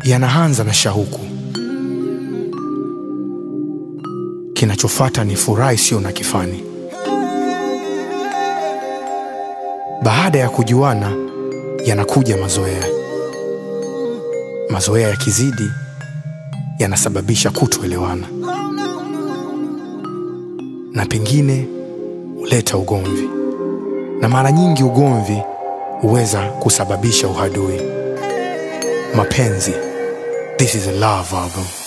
yanaanza na shauku, kinachofuata ni furaha isiyo na kifani. Baada ya kujuana, yanakuja mazoea. Mazoea yakizidi, yanasababisha kutoelewana na pengine huleta ugomvi, na mara nyingi ugomvi huweza kusababisha uhadui. Mapenzi, this is a love album.